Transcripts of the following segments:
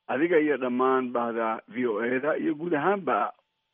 adiga iyo dhammaan bahda v o e da iyo guud ahaanba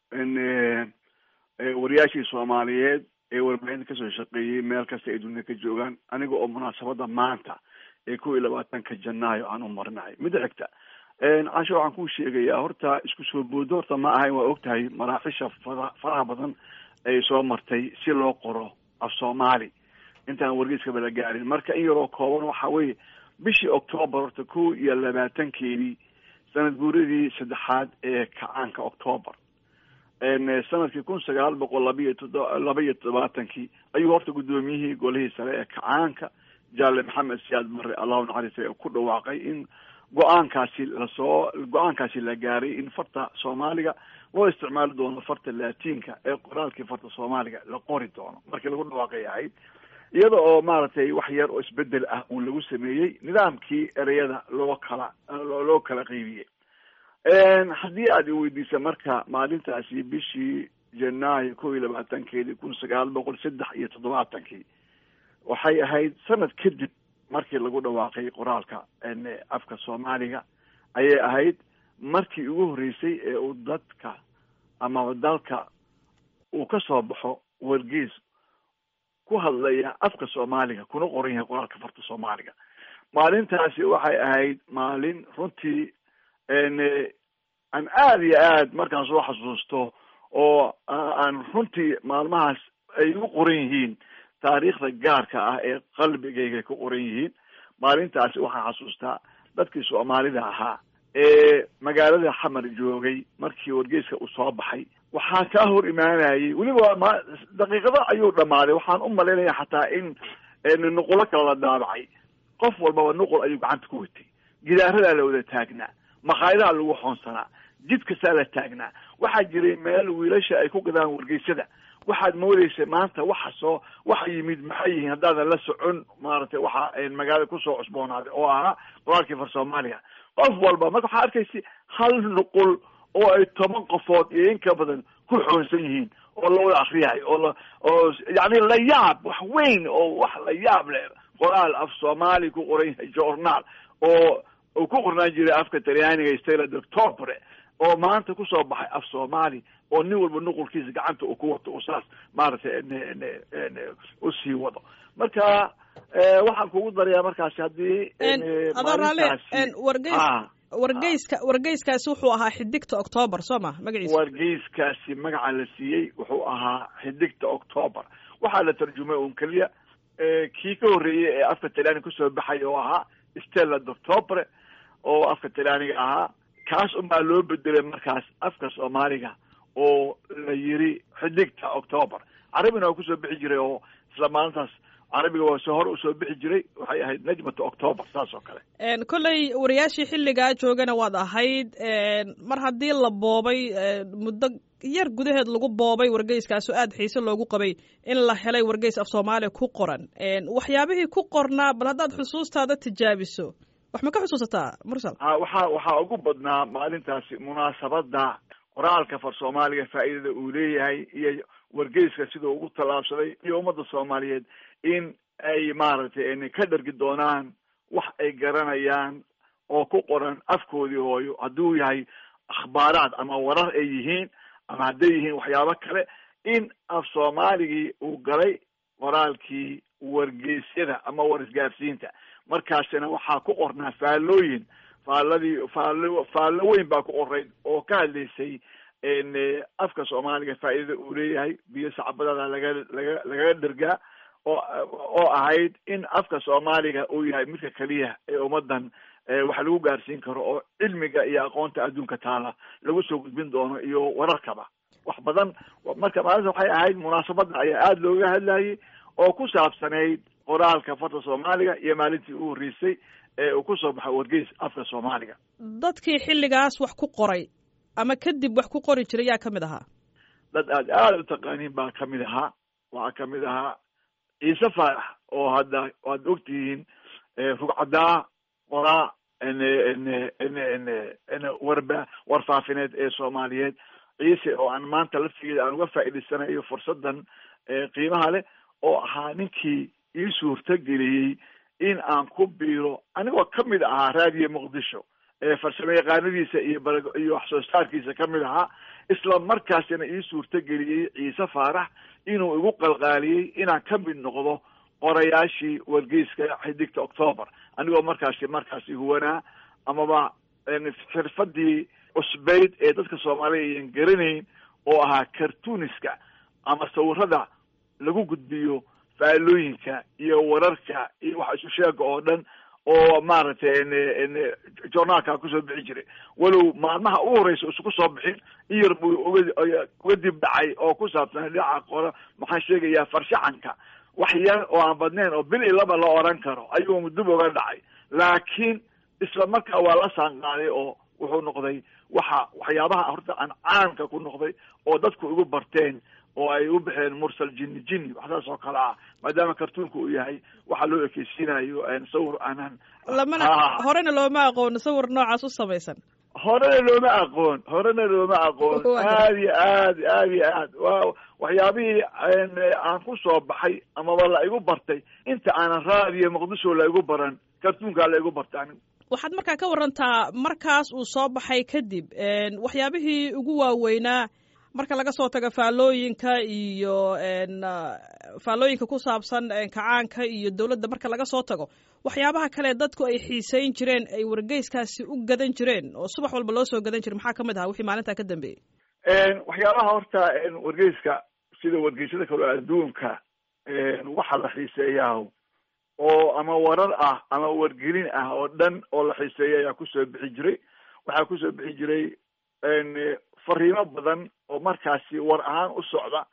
wariyaashii soomaaliyeed ee warbaahinta kasoo shaqeeyey meel kasta ay dunida ka joogaan aniga oo munaasabada maanta ee kow iyo labaatanka janaayo aan u marinahay midda xigta casho waxaan kuu sheegayaa horta isku soo boodo horta ma ahayn waa ogtahay maraaxisha fara faraha badan ay soo martay si loo qoro af soomaali intaan wargeyskaba la gaarin marka in yaroo kooban waxa weeye bishii octoobar horta kow iyo labaatankeedii sanad guuradii saddexaad ee kacaanka octoobar sanadkii kun sagaal boqol labaiyo todo laba iyo todobaatankii ayuu horta guddoomiyihii golihii sare ee kacaanka jaale maxamed siyaad barre allahu naxariistay ku dhawaaqay in go-aankaasi lasoo go-aankaasi la gaaray in farta soomaaliga loo isticmaali doono farta laatiinka ee qoraalkii farta soomaaliga la qori doono markii lagu dhawaaqay ahayd iyada oo maaragtay wax yar oo isbedel ah uun lagu sameeyey nidaamkii ereyada loo kala loo kala qeybiyey haddii aad iweydiisa marka maalintaasi bishii janaayo kow iyo labaatankeedii kun sagaal boqol saddex iyo toddobaatankii waxay ahayd sanad kadib markii lagu dhawaaqay qoraalka afka soomaaliga ayay ahayd markii ugu horreysay ee uu dadka amaba dalka uu ka soo baxo wargees ku hadlaya afka soomaaliga kuna qoran yahay qoraalka farta soomaaliga maalintaasi waxay ahayd maalin runtii aan aada iyo aad markaan soo xasuusto oo aan runtii maalmahaas ay u qoran yihiin taariikhda gaarka ah ee qalbigayga ku qoran yihiin maalintaasi waxaan xasuustaa dadkii soomaalida ahaa ee magaalada xamar joogay markii wargeyska uu soo baxay waxaa kaa hor imaanayay weliba ma daqiiqado ayuu dhamaaday waxaan u malaynaya xataa in nuqulo kale la daabacay qof walbaba nuqul ayuu gacanta ku watay gidaaradaa la wada taagnaa makhaayadaha lagu xoonsanaa jid kastaa la taagnaa waxaa jiray meel wiilasha ay ku gadaan wargeysyada waxaad moodeysa maanta waxa soo waxa yimid maxay yihiin haddaadan la socon maaragtay waxa magaalada kusoo cusboonaaday oo ahaa qoraalkii far soomaaliga qof walba marka waxaa arkaysa hal nuqul oo ay toban qofood iyo in ka badan ku xoonsan yihiin oo la wada akriyayo oo la oo yani la yaab wax weyn oo wax la yaab leh qoraal af soomaali ku qoran yahay journaal oo uu ku qornaan jiray afka talyaaniga stela doctobre oo maanta kusoo baxay af soomaali oo nin walba nuqulkiisa gacanta uu ku wato u saas maaragtay usii wado marka waxaan kugu darayaa markaasi haddii adoo raale wargeys wargeyska wargeyskaasi wuxuu ahaa xidigta octoobar soo ma magaciisa wargeyskaasi magaca la siiyey wuxuu ahaa xidigta octoobar waxaa la tarjumay un keliya kii ka horreeyey ee afka talyaaniga kusoo baxay oo ahaa stella doctobre oo afka talyaaniga ahaa kaas unbaa loo bedelay markaas afka soomaaliga oo la yiri xidigta octoobar carabina waa kusoo bixi jiray oo isla maalintaas carabiga waa soo hor usoo bixi jiray waxay ahayd najmata octoobar saas oo kale kolley wariyaashii xilligaa joogana waad ahayd mar haddii la boobay muddo yar gudaheed lagu boobay wargeyskaaso aada xiise loogu qabay in la helay wargeys af soomaaliya ku qoran waxyaabihii ku qornaa bal haddaad xusuustaada tijaabiso wax ma ka xusuusataa mursal a waxaa waxaa ugu badnaa maalintaasi munaasabada qoraalka far soomaaliga faa'iidada uu leeyahay iyo wargeyska siduu ugu tallaabsaday iyo ummadda soomaaliyeed in ay maaragtay ka dhargi doonaan wax ay garanayaan oo ku qoran afkoodii hooyo hadduu yahay akhbaaraad ama warar ay yihiin ama hadday yihiin waxyaabo kale in af soomaaligii uu galay qoraalkii wargeysyada ama war isgaarsiinta markaasina waxaa ku qornaa faallooyin faalladii faallo faallo weyn baa ku qorayd oo ka hadlaysay afka soomaaliga faa'iidada uu leeyahay biyo sacbadada laga laga lagaga dhergaa oo oo ahayd in afka soomaaliga uu yahay midka keliya ee ummadan wax lagu gaarsiin karo oo cilmiga iyo aqoonta adduunka taala lagu soo gudbin doono iyo wararkaba wax badan marka maalinta waxay ahayd munaasabada ayaa aada looga hadlayay oo ku saabsanayd qoraalka farta soomaaliga iyo maalintii u horreysay ee uu kusoo baxay wargeys afka soomaaliga dadkii xilligaas wax ku qoray ama kadib wax ku qori jiray yaa kamid ahaa dad aad aada u taqaaniin baa kamid ahaa waxaa kamid ahaa ciise faarax oo hadda waad ogtihiin rugcadaa qoraa warba warfaafineed ee soomaaliyeed ciise oo aan maanta laftigeeda aan uga faa'iidaysanayo fursadan qiimaha leh oo ahaa ninkii ii suurtageliyey in aan ku biiro anigoo kamid ahaa raadiyo muqdisho farsamo yaqaanadiisa iyo iyo wax soo saarkiisa kamid ahaa isla markaasina ii suurtageliyey ciise faarax inuu igu qalqaaliyey inaan ka mid noqdo qorayaashii wargeyska xidigta octoober anigoo markaasi markaasi huwanaa amaba xirfadii cusbayd ee dadka soomaaliya ayan garanayn oo ahaa cartooniska ama sawirada lagu gudbiyo faalooyinka iyo wararka iyo waxa isu sheega oo dhan oo maaragtay journaalka kusoo bixi jiray walow maalmaha ugu horeysa isuku soo bixin in yar buu uga uga dib dhacay oo ku saabsan dhinaca qora maxaan sheegayaa farshaxanka wax yar oo aan badnayn oo bil i laba la oran karo ayuu dib uga dhacay laakiin isla markaa waa la saanqaaday oo wuxuu noqday waxa waxyaabaha horta aan caamka ku noqday oo dadku igu barteen oo ay u baxeen mursal jini jini waxsaas oo kale ah maadaama kartuunka uu yahay waxa loo ekeysiinayo sawir aanan lamana horena looma aqoon sawir noocaas u samaysan horena looma aqoon horena looma aqoon aad iyo aad aad iyo aad wa waxyaabihii aan ku soo baxay amaba la igu bartay inta aanan raadiyo muqdisho la igu baran kartuunkaa la igu bartay anigu waxaad markaa ka warantaa markaas uu soo baxay kadib waxyaabihii ugu waaweynaa marka laga soo tago faallooyinka iyo faallooyinka ku saabsan kacaanka iyo dowladda marka laga soo tago waxyaabaha kale dadku ay xiiseyn jireen ay wargeyskaasi u gadan jireen oo subax walba loo soo gadan jiray maxaa kamid ahaa wixii maalintaa ka dambeeyey waxyaabaha horta wargeyska sida wargeysyada kale adduunka waxa la xiiseeyaa oo ama warar ah ama wargelin ah oo dhan oo la xiiseeya ayaa kusoo bixi jiray waxaa kusoo bixi jiray fariimo badan oo markaasi war ahaan u socda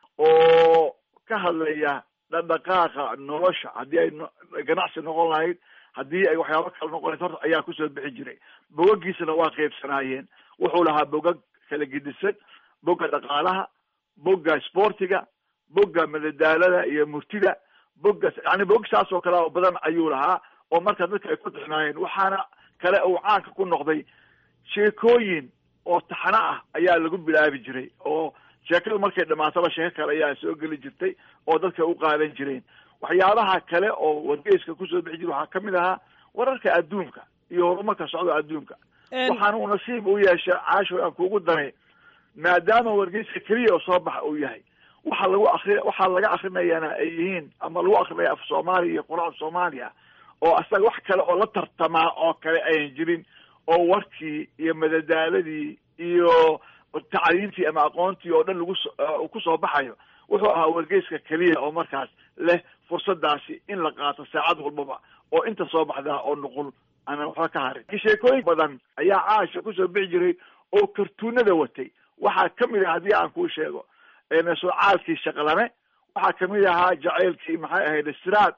oo ka hadlaya dhaqdhaqaaqa nolosha haddii ay ganacsi noqon lahayd haddii ay waxyaabo kale noqon lahayd horta ayaa kusoo bixi jiray bogagiisana waa qeybsanaayeen wuxuu lahaa bogag kala gedisan bogga dhaqaalaha bogga sportiga bogga madadaalada iyo murtida bogga yani bog saas oo kale oo badan ayuu lahaa oo marka dadka ay ku tixnaayeen waxaana kale uu caanka ku noqday sheekooyin oo taxano ah ayaa lagu bilaabi jiray oo sheekadu markay dhamaataba sheeko kale ayaa soo geli jirtay oo dadka u qaadan jireen waxyaabaha kale oo wargeyska kusoo bixi jiray waxaa kamid ahaa wararka adduunka iyo horumarka socda adduunka waxaana uu nasiib u yeeshay caasho aan kuugu daray maadaama wargeyska keliya oo soo baxa uu yahay waxa lagu akri waxaa laga akrinayana ay yihiin ama lagu akrinaya af soomaaliya iyo qur-aan soomaaliya oo asaga wax kale oo la tartamaa oo kale ayan jirin oo warkii iyo madadaaladii iyo tacliintii ama aqoontii oo dhan lagu kusoo baxayo wuxuu ahaa wargeyska keliya oo markaas leh fursadaasi in la qaato saacad walbaba oo inta soo baxdaa oo nuqul aanan waxba ka harin sheekooyin badan ayaa caasha kusoo bixi jiray oo kartuunada watay waxaa kamid ah haddii aan kuu sheego socaalkii shaqlame waxaa kamid ahaa jaceylkii maxay ahayd siraad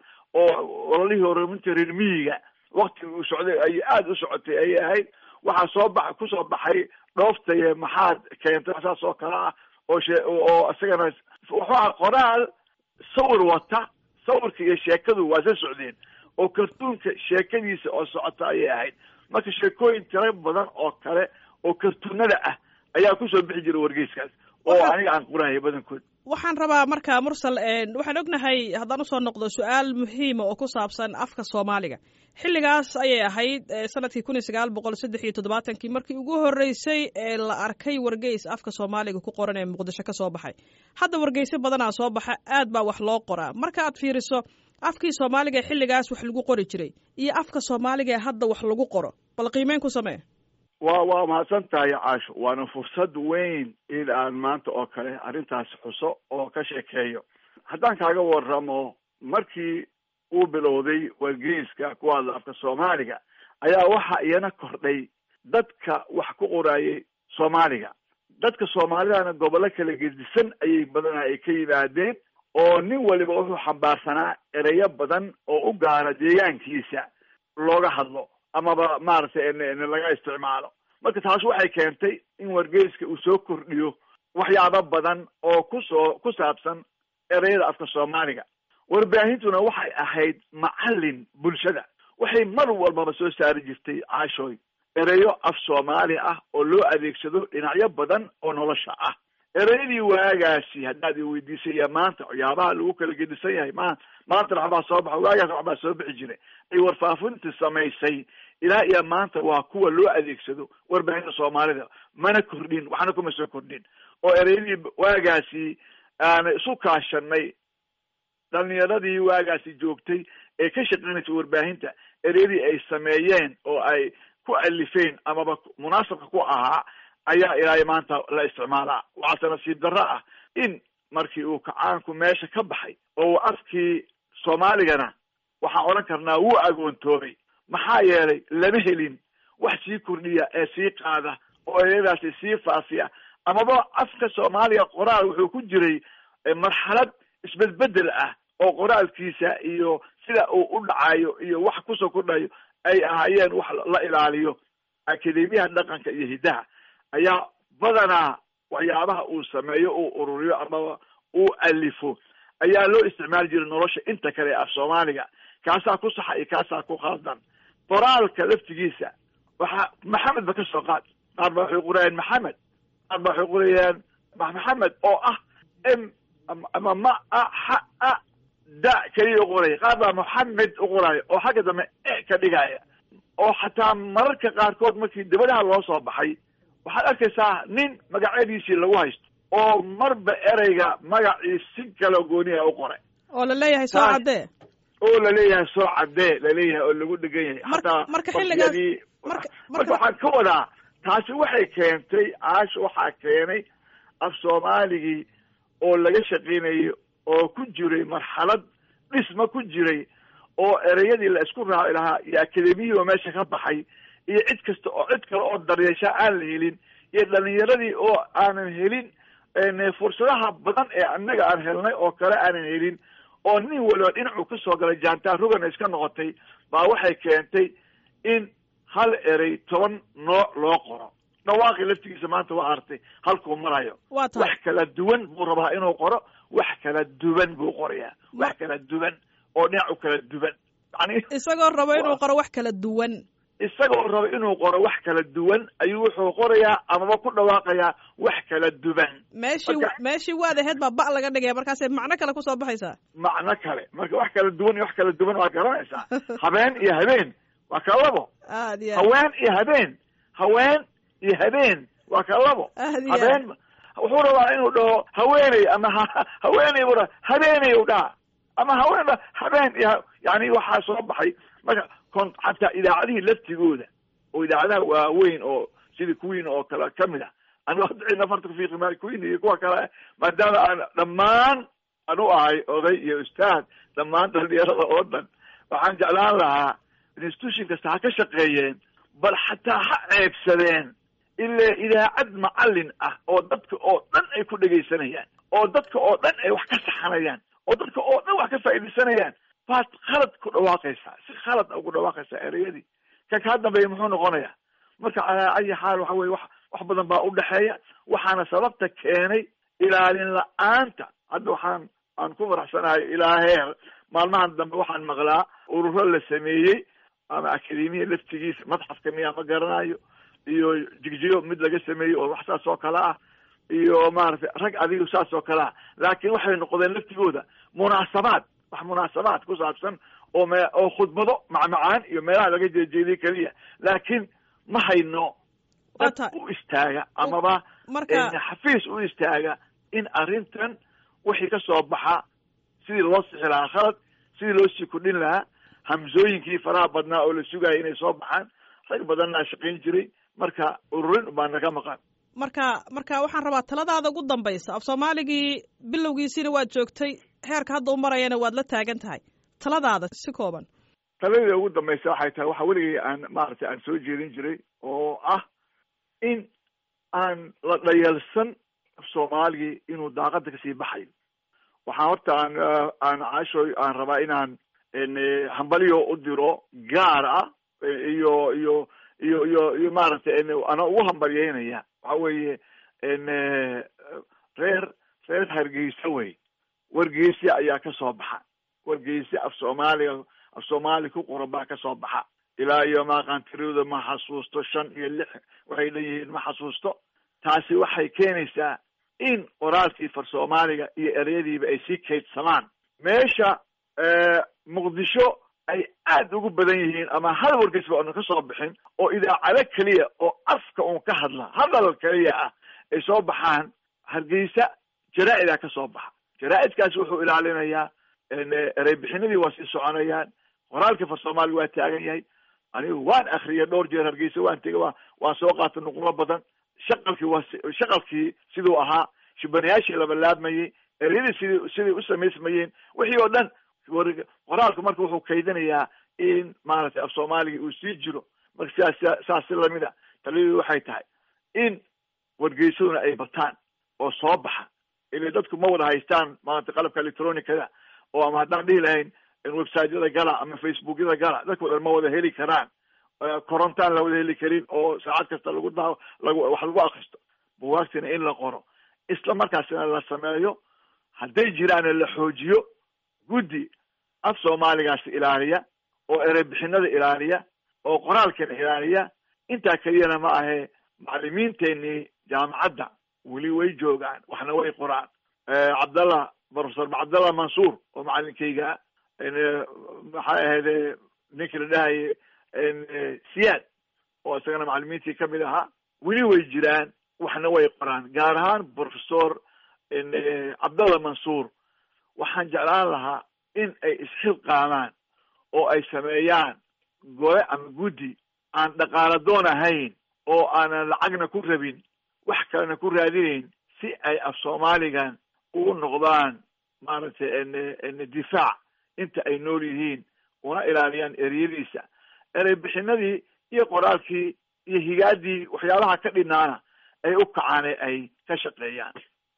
oo ololihii horuminta reer miyiga waktigii uu socday ay aada u socotay ayay ahayd waxaa soo ba kusoo baxay dhooftaye maxaad keentay saas oo kale ah oo she oo isagana wuxuu ahaa qoraal sawir wata sawirka iyo sheekadu waa sa socdeen oo kartuunka sheekadiisa oo socota ayay ahayd marka sheekooyin tiro badan oo kale oo kartuunada ah ayaa kusoo bixi jiray wargeyskaas oo aniga aan qorahaya badankood waxaan rabaa marka mursal waxaan ognahay haddaan usoo noqdo su-aal muhiima oo ku saabsan afka soomaaliga xilligaas ayay ahayd sanadkii kun iyo sagaal boqol saddex iyo toddobaatankii markii ugu horreysay ee la arkay wargeys afka soomaaliga ku qoran ee muqdisho ka soo baxay hadda wargeysyo badanaa soo baxa aad baa wax loo qoraa marka aad fiiriso afkii soomaaliga ee xilligaas wax lagu qori jiray iyo afka soomaaliga ee hadda wax lagu qoro bal qiimeyn ku samee wa waa mahadsan tahay caasho waana fursad weyn in aan maanta oo kale arrintaas xuso oo ka sheekeeyo haddaan kaaga waramo markii uu bilowday wargeyska ku hadla afka soomaaliga ayaa waxa iyana kordhay dadka wax ku qoraayay soomaaliga dadka soomaalidana gobollo kala gedisan ayay badanaa ay ka yimaadeen oo nin waliba wuxuu xambaarsanaa ereyo badan oo u gaara deegaankiisa looga hadlo amaba maaragtay laga isticmaalo marka taas waxay keentay in wargeyska uu soo kordhiyo waxyaabo badan oo kusoo ku saabsan ereyada afka soomaaliga warbaahintuna waxay ahayd macallin bulshada waxay mar walbaba soo saari jirtay caashooy ereyo af soomaali ah oo loo adeegsado dhinacyo badan oo nolosha ah ereyadii waagaasi haddaad i weydiisaya maanta waxyaabaha lagu kala gedisan yahay ma maantana waxbaa soo baxa waagaas waxbaa soo bixi jiray ay warfaafinta samaysay ilaa iyo maanta waa kuwa loo adeegsado warbaahinta soomaalida mana kordhin waxna kuma soo kordhin oo ereyadii waagaasi aan isu kaashanay dhalinyaradii waagaasi joogtay ee ka shaqeynaysa warbaahinta ereyadii ay sameeyeen oo ay ku alifeen amaba munaasabka ku ahaa ayaa ilaa maanta la isticmaalaa waxaase nasiib darro ah in markii uu kacaanku meesha ka baxay oo afkii soomaaligana waxaan odhan karnaa wuu agoontoobay maxaa yeelay lama helin wax sii kordhiya ee sii qaada oo ereyadaasi sii faafiya amaba afka soomaaliga qoraal wuxuu ku jiray marxalad isbedbedel ah oo qoraalkiisa iyo sida uu u dhacayo iyo wax kusoo kordhayo ay ahaayeen wax la ilaaliyo akademiyaha dhaqanka iyo hiddaha ayaa badanaa waxyaabaha uu sameeyo uu ururiyo amaba uu alifo ayaa loo isticmaali jiray nolosha inta kale af soomaaliga kaasaa ku saxa iyo kaasaa ku khaldan qoraalka laftigiisa waxa maxamed ba ka soo qaad qaar ba waxay qorayaan maxamed qaar ba waxay qorayaan maxamed oo ah m ama ma a xa a da keliya uqoraya qaar baa moxamed uqoraayo oo xagga dambe e ka dhigaya oo xataa mararka qaarkood markii dabadaha loo soo baxay waxaad arkaysaa nin magacyadiisii lagu haysto oo marba ereyga magacii si kala gooniya u qoray oo la leeyahay soo caddee oo laleeyahay soo caddee laleeyahay oo lagu dhegan yahay hataa marka xilligaas marka waxaan ka wadaa taasi waxay keentay caash waxaa keenay af soomaaligii oo laga shaqeynayo oo ku jiray marxalad dhisma ku jiray oo ereyadii la isku raaci lahaa iyo akademiyihii oo meesha ka baxay iyo cid kasta oo cid kale oo daryeesha aan la helin iyo dhalinyaradii oo aanan helin fursadaha badan ee annaga aan helnay oo kale aanan helin oo nin waliba dhinacuu kasoo galay jaantaa rogana iska noqotay baa waxay keentay in hal erey toban nooc loo qoro dhawaaqi laftigiisa maanta waa artay halkuu marayo wa tahay wax kala duwan buu rabaa inuu qoro wax kala duwan buu qorayaa wax kala duwan oo dhinacu kala duwan yani isagoo rabo inuu qoro wax kala duwan isagoo rabo inuu qoro wax kala duwan ayuu wuxuu qorayaa amaba ku dhawaaqayaa wax kala duwan meeshii Marka- meeshii waad ahayd baa ba laga dhigaya markaasay macno kale kusoo baxaysaa macno kale marka wax kala duwan iyo wax kala duwan waad garanaysaa habeen iyo habeen waa kala labo aad iyo haween iyo habeen haween iyo habeen waa kala labo aad iyo habeen wuxuu rabaa inuu dhaho haweeney ama ha- haweeney buu dhaha habeeney u dhaha ama haween dha habeen iyo ha- yani waxaa soo baxay marka kon xataa idaacadihii laftigooda oo idaacadaha waaweyn oo sidii queen oo kale kamid ah anigu hadda cidna farta kufiiqi maayo queen iyo kuwa kale maadaama aan dhammaan aan u ahay oday iyo ustaad dhammaan dhalinyarada oo dhan waxaan jeclaan lahaa institution kasta ha ka shaqeeyeen bal xataa ha ceebsadeen ilaa idaacad macalin ah oo dadka oo dhan ay ku dhegaysanayaan oo dadka oo dhan ay wax ka saxanayaan oo dadka oo dhan wax ka faa'iidaysanayaan baad khalad ku dhawaaqaysaa si khalad a ugu dhawaaqaysaa ereyadii ka kaa dambeeya muxuu noqonayaa marka calaa ayi xaal waxa weye wax wax badan baa udhexeeya waxaana sababta keenay ilaalin la-aanta hadda waxaan aan ku faraxsanahay ilaa heer maalmahan dambe waxaan maqlaa ururo la sameeyey ama akademiya laftigiisa madxafka miyaa ma garanayo iyo jigjigo mid laga sameeyey oo wax saas oo kale ah iyo maaragtay rag adigu saas oo kale ah laakiin waxay noqdeen laftigooda munaasabaad wax munaasabaad ku saabsan oo me oo khudbado macmacaan iyo meelaha laga jeejeediye keliya laakiin ma hayno Waa dad tahay. u istaaga amaba marka xafiis u istaaga in arrintan wixii ka soo baxa sidii loo sixi lahaa khalad sidii loo sii kordhin lahaa hamsooyinkii faraha badnaa oo la sugaya inay soo baxaan rag badanna shaqayn jiray marka ururin baa naga maqan marka marka waxaan rabaa taladaada ugu dambaysa af soomaaligii bilowgiisiina waad joogtay heerka hadda u marayana waad la taagan tahay taladaada si kooban taladii ugu dambaysa waxay tahay waxa weligay aan maaragtay aan soo jeedin jiray oo ah in aan la dhayalsan soomaaligii inuu daaqada kasii baxayo waxaan horta aan eh, aan caashoy aan rabaa inaan en, eh, hambalyo u diro gaar ah eh, iyo iyo iyo iyo iyo maaragtay en, ana ugu hambalyeynaya waxa weeye en, eh, reer reer hargeysa wey wargeysi ayaa ka soo baxa wargeysi af soomaaliga af soomaali ku qoran baa ka soo baxa ilaa iyo maaqaantiriyada ma xasuusto shan iyo lix waxay leeyihiin ma xasuusto taasi waxay keenaysaa in qoraalkii far soomaaliga iyo ereyadiiba ay sii kaydsamaan meesha muqdisho ay aada ugu badan yihiin ama hal wargeysba oona ka soo bixin oo idaacado keliya oo afka uun ka hadla hadal keliya ah ay soo baxaan hargeysa jaraa-idaa ka soo baxa jaraa-idkaasi wuxuu ilaalinayaa ereybixinadii waa sii soconayaan qoraalkii far soomaaliga waa taagan yahay anigu waan akriyay dhowr jeer hargeysa waan tegay wa waan soo qaatay nuqlo badan shaqalkii waa shaqalkii siduu ahaa shibanayaashii labalaabmayey eryadii sidii siday u samaysmayeen wixii oo dhan qoraalku marka wuxuu kaydinayaa in maaragtay af soomaaliga uu sii jiro marka sidaas saas si lamid a taliyadu waxay tahay in wargeysaduna ay bataan oo soo baxa ila dadku ma wada haystaan maaragtay qalabka electronicada oo ama haddaan dhihi lahayn websiteyada gala ama facebookyada gala dadka wadan ma wada heli karaan korontaan la wada heli karin oo saacad kasta lagu daa lag wax lagu akristo buwaagtina in la qoro isla markaasina la sameeyo hadday jiraana la xoojiyo guddi af soomaaligaasi ilaaliya oo ereybixinada ilaaliya oo qoraalkana ilaaliya intaa keliyana ma ahe macalimiinteenii jaamacadda weli way joogaan waxna way qoraan cabdallah professor cabdallah mansuur oo macalinkayga maxay ahayd ninkii la dhahaye siyaad oo isagana macalimiintii kamid ahaa weli way jiraan waxna way qoraan gaar ahaan professor cabdallah mansuur waxaan jeclaan lahaa in ay isxilqaamaan oo ay sameeyaan gole ama guddi aan dhaqaala doon ahayn oo aanan lacagna ku rabin wax kalena ku raadinayn si ay af soomaaligan ugu noqdaan maaragtay difaac inta ay nool yihiin una ilaaliyaan ereyadiisa erey bixinadii iyo qoraalkii iyo higaadii waxyaabaha ka dhinaana ay u kacaane ay ka shaqeeyaan